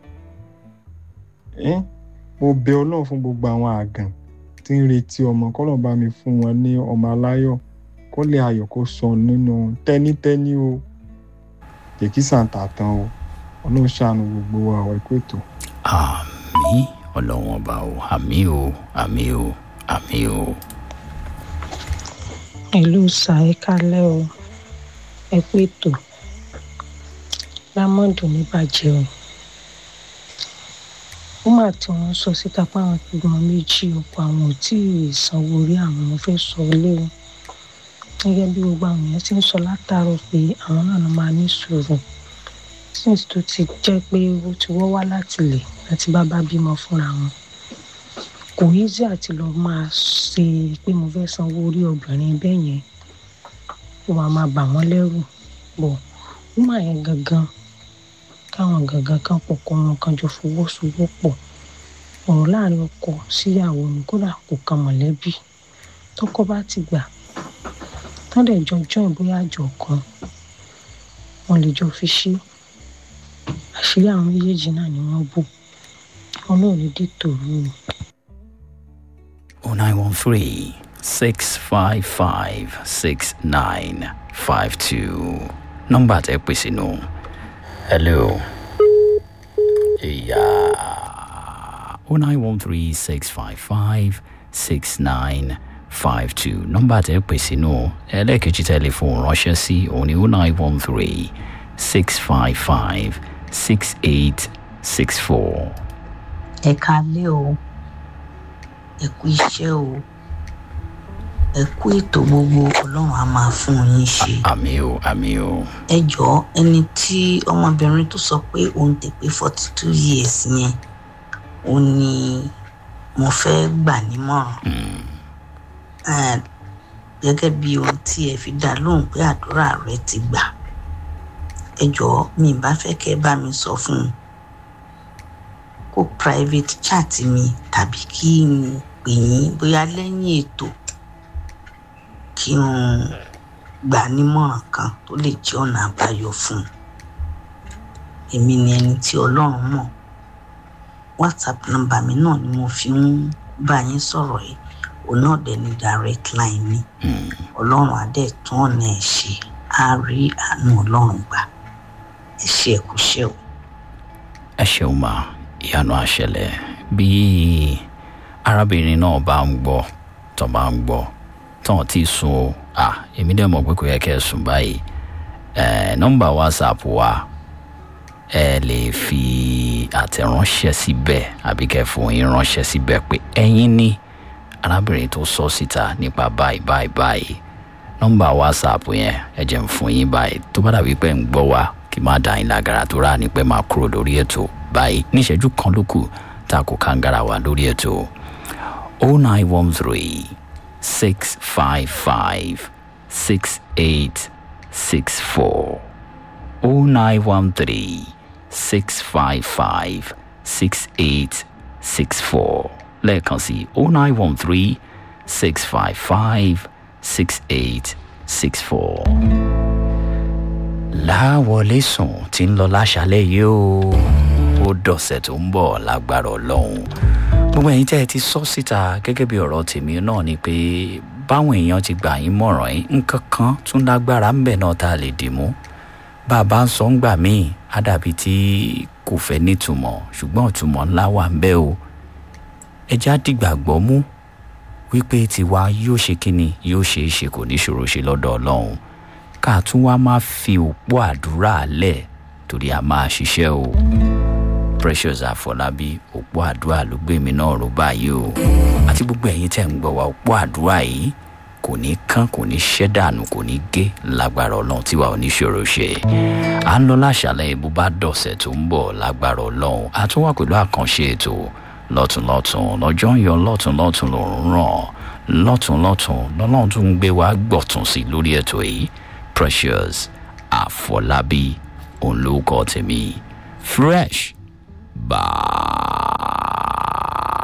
mo bẹ ọlọ́run fún gbogbo àwọn àgàn tí ń retí ọmọ kọ́lọ̀ bá mi fún wọn ní ọmọ aláyọ̀ kó lè ayọ̀ kó sọ nínú tẹ́nítẹ́ní o jẹ́kí sàǹtà tán o ọlọ́run ṣàánú gbogbo wa ọ̀ ẹ̀kọ́ ètò. àmì ọlọ́run ọba o àmì o àmì o àmì o. ìlú sàékálẹ̀ o ẹ kú ètò lámọ́dù ní bàjẹ́ o ó mà tí wọ́n sọ síta pé àwọn gbọ́n méjì ọ̀pọ̀ àwọn ò tí ì sanwó orí àwọn ọmọ fẹ́ sọ ilé o gẹ́gẹ́ bí gbogbo àwọn èèyàn ti ń sọ látàárọ̀ pé àwọn náà máa ní sùúrù since tó ti jẹ́ pé ó ti wọ́ wá láti lè àti bàbá bímọ fúnra wọn kò easy àti lọ máa ṣe pé mo fẹ́ sanwó orí obìnrin bẹ́ẹ̀ yẹn ó máa máa bà wọ́n lẹ́rù bọ̀ ó mà yẹn gangan káwọn gangan kan pọ̀ kọ́ wọn kan jọ fọwọ́sowọ́pọ̀ ọ̀rọ̀ láàrin ọkọ síyàwó ni kódà kò kan mọ̀lẹ́bí tọkọ bá ti gbà tán lè jọ join bóyá àjọ kan wọn lè jọ fi ṣí àṣírí àwọn méjèèjì náà ni wọ́n bò wọn náà ní dìtòrú o. oh nine one three six five five six nine five two nọ́mbà tẹ́ pè sínú. hello. Yeah. oh nine one three six five five six nine five two nọ́mbà tẹ́ pè sínú ẹlẹ́ẹ̀kejì tẹlifóònù ránṣẹ́ sí òun ni oh nine one three six five five six eight six four. ẹ kalẹ́ o ẹ kú iṣẹ́ o ẹ kú ètò gbogbo ọlọ́run á máa fún yín ṣe. àmì o àmì o. ẹ jọ ẹni tí ọmọbìnrin tó sọ pé òun ti pé forty two years yẹn òun ni mo fẹ́ gbà nímọ̀ràn gẹ́gẹ́ bí ohun tí ẹ fi dá lóhùn pé àdúrà rẹ ti gbà ẹ jọ mi bá fẹ́ kẹ́ bá mi sọ fún un kó private chat mi tàbí kí n pè yín bóyá lẹ́yìn ètò kí n gbà nímọ̀ràn kan tó lè jẹ́ ọ̀nà àbáyọ fún un èmi ni ẹni tí ọlọ́run mọ̀ whatsapp nọ́mbà mi náà ni mo fi ń bá yín sọ̀rọ̀ yìí òun náà dẹ̀ ní direct line mi ọlọ́run adé tún ọ̀nà ẹ̀ ṣe á rí àánú ọlọ́run gbà ẹ ṣe ẹ̀kú ṣẹ́ o. ẹ ṣeun ma ìyanu àṣẹlẹ bí arábìnrin náà bá ń gbọ́ tó bá ń gbọ́ tán ti sùn o à èmi dẹ̀ mọ̀ pé kò yẹ kẹ́ ẹ sùn báyìí ẹ̀ nọ́mbà whatsapp wa ẹ lè fi àtẹ̀ránṣẹ́ síbẹ̀ àbí kẹ́ fún yín ránṣẹ́ síbẹ̀ pé ẹ̀yin ní arábìnrin tó sọ síta nípa báyìí báyìí báyìí nọ́mbà whatsapp yẹn ẹ jẹ́ ń fún yín báyìí tó bá dàbí pé ń gbọ́ wa kí má dá yín lágara tó rà ní pé máa kúrò lórí ètò báyìí níṣẹ́jú kan ló kù tá a kò kàǹgàrà wa lórí ètò o nine one three six five five six eight six four o nine one three six five five six eight six four lẹ́ẹ̀kan sí o nine one three six five five six eight six four. láwọlé sùn tí ń lọ láṣálẹ̀ yìí o ó dọ̀sẹ̀ tó ń bọ̀ lágbára ọlọ́run gbogbo ẹ̀yin tẹ́ ẹ ti sọ síta gẹ́gẹ́ bí ọ̀rọ̀ tèmi náà ni pé báwọn èèyàn ti gbà yín mọ̀ràn yín nǹkan kan tún lágbára ń bẹ̀ náà tá a lè dì mú bá a bá ń sọ ń gbà míì á dàbí tí kò fẹ́ nítumọ̀ ṣùgbọ́n ìtumọ̀ ńlá wà ń bẹ́ o ẹja dìgbàgbọ́ mú wípé tiwa yóò ṣe kíni yóò ṣe é ṣe kò ní ṣòro ṣe lọ́dọ̀ ọlọ́run ká tún wá máa fi òpó àdúrà lẹ̀ torí a máa ṣiṣẹ́ o precious àfọlábí òpó àdúrà ló gbé mi náà ró báyìí o àti gbogbo ẹ̀yin tẹ̀ ń gbọ́ wa òpó àdúrà yìí kò ní kán kò ní ṣẹ́ dànù kò ní gé lágbára ọlọ́run tiwa ò ní ṣòro ṣe à ń lọ láṣàlẹ̀ bó bá dọ̀sẹ̀ tó ń bọ̀ lágbára ọlọ́run a tún wà pẹ̀lú àkànṣe ètò lọ́tùnlọ́tùn lọ́jọ́ ń yọ lọ́tùnlọ́tùn lòún ràn lọ́tùnlọ́tùn lọ́lọ́run tún ń gbé wa gbọ̀tún sí lórí ètò yìí precious àfọlábí òun ló kọ́ tèmi fresh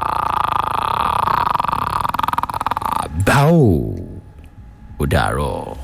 báwo ó dàárọ̀.